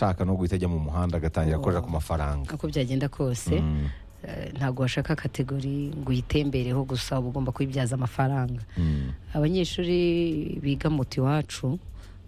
ashaka no guhita ajya mu muhanda agatangira gukorera ku mafaranga uko byagenda kose Mm, eh, ntabwo washaka kategori ngo uyitembereho gusa uba ugomba kuyibyaza amafaranga mm, abanyeshuri biga muti iwacu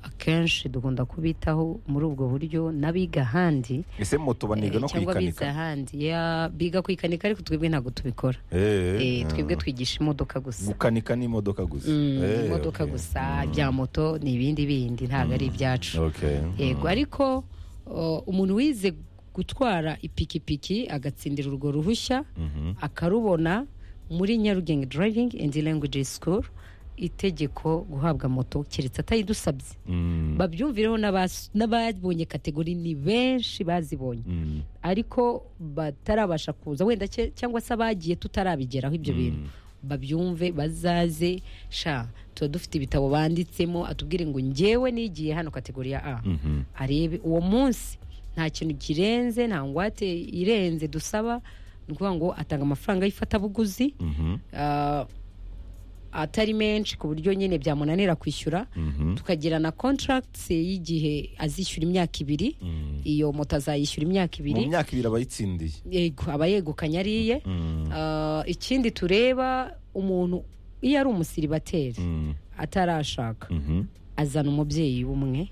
akenshi dukunda kubitaho muri ubwo buryo n'abiga ahandi ese moto baniga eh, no cyangwa bize kuyikanika ahandi Ya, biga kwikanika ariko twebwe ntabwo tubikora Eh, Eh, eh, twebwe twigisha imodoka gusa gukanika n'imodoka gusa Mm, Eh, imodoka okay. gusa Mm, bya moto ni ibindi bindi ntabwo ari ibyacu okay. yego ariko o, umuntu wize gutwara ipikipiki agatsindira urwo ruhushya Mhm. akarubona muri nyarugenge driving and language school itegeko guhabwa moto keretse atayidusabye Mm, babyumvireho n'abas- n'ababonye kategori ni benshi bazibonye mm, ariko batarabasha kuza wenda cye- cyangwa se abagiye tutarabigeraho ibyo bintu babyumve bazaze sha tuba dufite ibitabo banditsemo atubwire ngo ngewe nigiye hano kategori ya a mhm. arebe uwo munsi nta kintu kirenze nta ngwate irenze dusaba ni ukuvuga ngo atanga amafaranga y'ifatabuguzi Mhm. ah, atari menshi ku buryo nyine byamunanira kwishyura Mhm. tukagira na contracts y'igihe azishyura imyaka ibiri Mm. iyo moto azayishyura imyaka mu ibiri myaka ibiri abayitsindiye yego aba yegukanye ariye Mm, Ah, ikindi tureba umuntu iyo ari umusiribateri mm, atarashaka mhm, azana umubyeyi w'umwe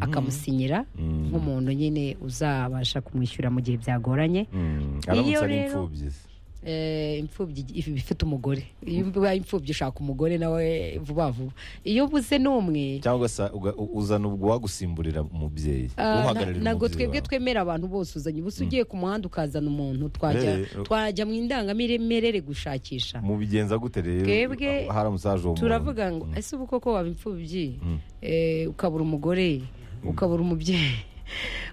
akamusinyira mm, nk'umuntu nyine uzabasha kumwishyura mu gihe byagoranye mm. aramutse Iyo ari rero- imfubyi se. Eh, imfubyi if- iba ifite umugore iyo ubaye imfubyi ushaka umugore nawe vuba vuba iyo ubuze n'umwe cyangwa se uga- u- uzana uwagusimburira umubyeyi ah, uhagararira ntabwo umubyeyi twebwe wawe. twemera abantu bose uzanye ubusa ugiye ku muhanda ukazana umuntu Eh, twajya eh. twajya mu indangamiremere gushakisha mubigenza gute rero Twebwe haramutse haje uwo muntu? turavuga ngo ese ubu koko waba imfubyi Mm. Eh, ukabura umugore ukabura umubyeyi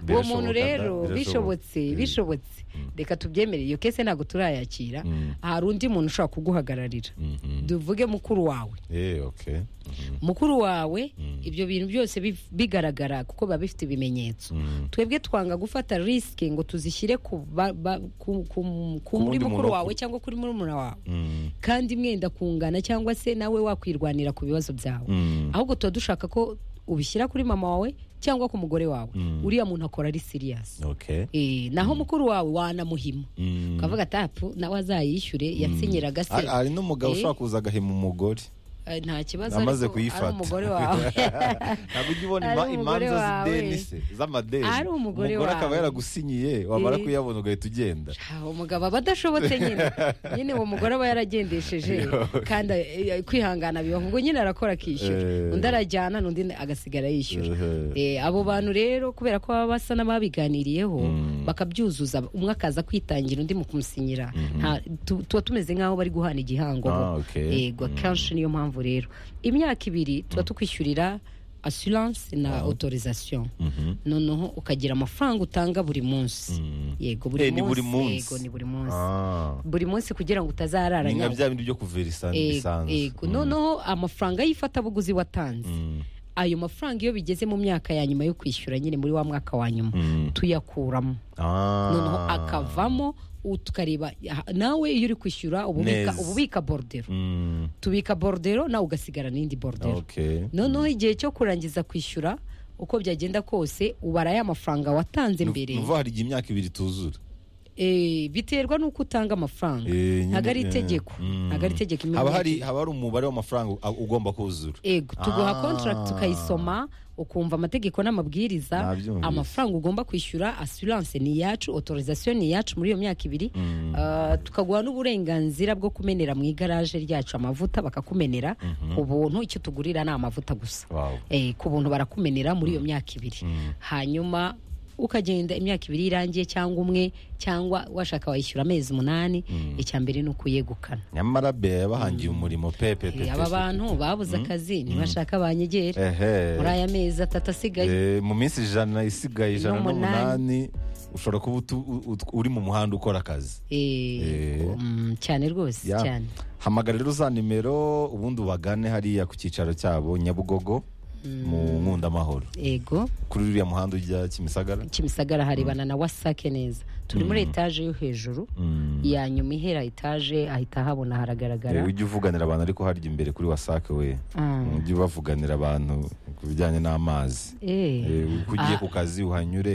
uwo Birashoboka muntu da, rero birashoboka. bishobotse Mm. bishobotse reka tubyemere iyo kese ntabwo turayakira Mm. hari undi muntu ushobora kuguhagararira Mhm. tuvuge mukuru wawe Eh, okay. Mhm. mukuru wawe ibyo bintu byose bif- bigaragara kuko biba bifite ibimenyetso Mm. twebwe twanga gufata risike ngo tuzishyire ku ba- ba- ku- ku- ku- wundi muri mukuru muntu wawe wakuru. cyangwa kuri murumuna wawe Mm. kandi mwenda kungana cyangwa se nawe wakwirwanira ku bibazo byawe Mm. ahubwo tuba dushaka ko ubishyira kuri mama wawe cyangwa ku mugore wawe Mm. uriya muntu akora ari siriyasi Okay. naho mukuru wawe wanamuhima Mm. ukavuga tapu nawe azayishyure yatsinyiraga se Hari- hari n'umugabo Eh. ushobora kuza agahima umugore Eh, nta kibazo namaze ariko ari kuyifata umugore wawe ntabwo ujya ubona Ari ima- umugore imanza wawe. z'ideni se z'amadeni Ari umugore akaba wawe. yaragusinyiye wamara Eh. kuyabona ugahita ugenda Ah, umugabo aba adashobotse nyine nyine uwo mugore aba yaragendesheje kandi eh, kwihangana bibaho ngo nyine arakora akishyura Eh. undi arajyana n'undi agasigara yishyura Eh. Eh, abo bantu rero kubera ko baba basa n'ababiganiriyeho Mm. bakabyuzuza umwe akaza kwitangira undi mu kumusinyira Nta- tu- tuba tumeze nk'aho bari guhana igihango Ah, bo. okay. yego akenshi niyo mpamvu rero imyaka ibiri tuba tukwishyurira assurance na autorisation Mhm. noneho ukagira amafaranga utanga buri munsi Mm. yego Eh, buri ni buri munsi munsi. yego ni buri munsi Ah. buri munsi kugira ngo utazarara ni nka nyabwo bya bindi byo kuvera isa- Yego, isanzu yego Mm. noneho amafaranga y'ifatabuguzi watanze Mm. ayo mafaranga iyo bigeze mu myaka ya nyuma yo kwishyura nyine muri wa mwaka wa nyuma Mm. tuyakuramo Ah. noneho akavamo u- tukareba aha, nawe iyo uri kwishyura ububika Neza. ububika borodero Mm. tubika borodero nawe ugasigara n'indi borodero Okay. noneho igihe cyo kurangiza kwishyura uko byagenda kose ubara ya mafaranga watanze Ni- mbere ni ukuvuga hari igihe imyaka ibiri tuzura Eh, biterwa n'uko utanga amafaranga Eh, nyine, ntabwo ari eh, itegeko mm. ntabwo ari itegeko imwe haba myaka hari ibiri. haba hari umubare w'amafaranga u- ugomba kuzura ego tuguha Ah. contract ukayisoma ukumva amategeko n'amabwiriza Nabyumvise. amafaranga ugomba kwishyura assurance ni iyacu autorisation ni iyacu muri iyo myaka ibiri Ah, tukaguha n'uburenganzira bwo kumenera mu igaraje ryacu amavuta bakakumenera ku buntu icyo tugurira ni amavuta gusa Wow. Eh, ku buntu barakumenera muri iyo myaka ibiri hanyuma ukagenda imyaka ibiri irangiye cyangwa umwe cyangwa washaka wayishyura amezi umunani icya mbere ni ukuyegukana nyamara be yabahangiye umurimo pepepe Eh, aba bantu babuze akazi ntibashaka banyegere muri aya mezi atatu asigaye mu minsi ijana isigaye ijana n'umunani ushobora kuba utu- u- ut- uri mu muhanda ukora akazi Eh. Eh, mm, cyane rwose Ya. cyane hamagara rero za nimero ubundi ubagane hariya ku cyicaro cyabo nyabugogo mu nkundamahoro ego kuri uriya muhanda ujya kimisagara kimisagara harebana na wasake neza turi muri etaje yo hejuru ya nyuma ihera etaje ahita habona haragaragara ujya uvuganira abantu ariko harya imbere kuri wasake we ujye ubavuganira abantu ku bijyanye n'amazi Eh. Eh, uko ugiye ku kazi uhanyure